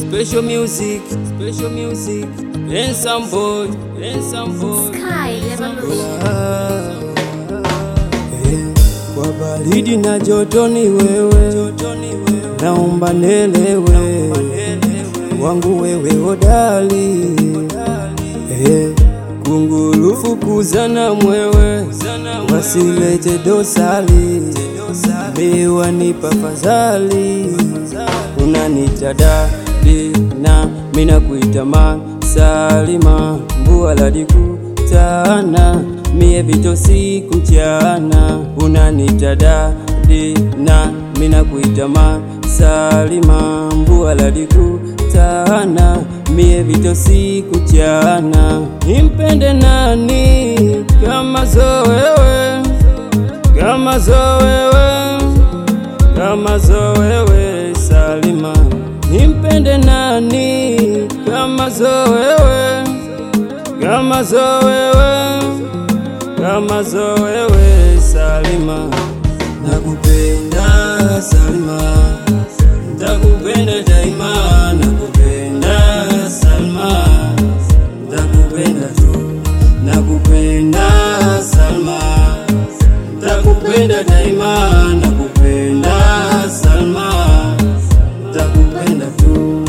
special music, special music. Handsome boy, handsome boy. Sky Revolution. Ah, eh, Kwa baridi na joto ni wewe, naomba nelewe wangu wewe hodali eh, kunguru fukuzana mwewe, wasilete dosali, miwa nipa fadhali, unanita dadi na mina kuita ma Salima, mbua ladikutana mie vito siku mchana, unanita dadi na mina kuita ma Salima, mbua ladikutana mie vito siku chana, nimpende nani kama zo wewe, kama zo wewe kama zo wewe Salima, nimpende nani kama zo wewe, kama zo wewe, kama zo wewe Salima, nakupenda Salima, nakupenda daima, nakupenda Salma, nakupenda tu, nakupenda Salma Takupenda daima, nakupenda Salma, takupenda tu.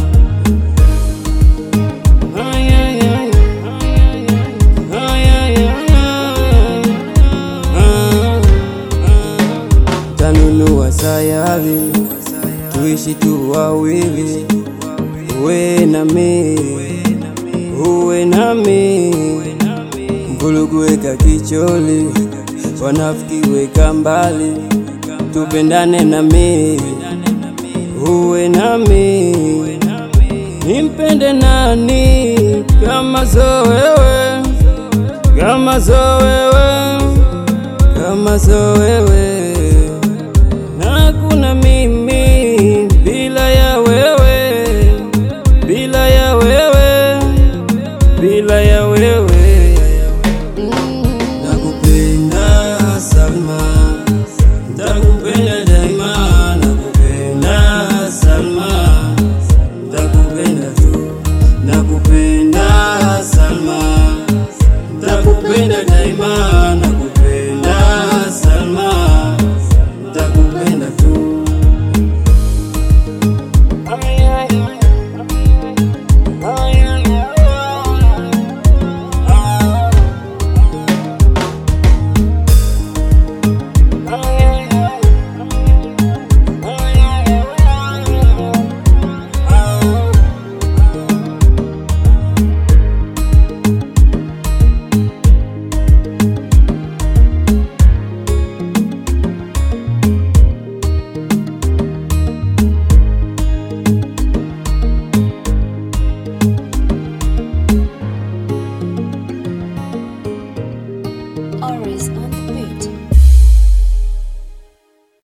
Ay, ay, ay, ay, ay, ay, ay, ah, ah. Tanunua sayari tuishi tu wawili, uwe nami, uwe nami Mvulugu weka kicholi, wanafiki weka mbali, tupendane nami, uwe nami, nimpende nani kama zo wewe, kama zo wewe, kama zo wewe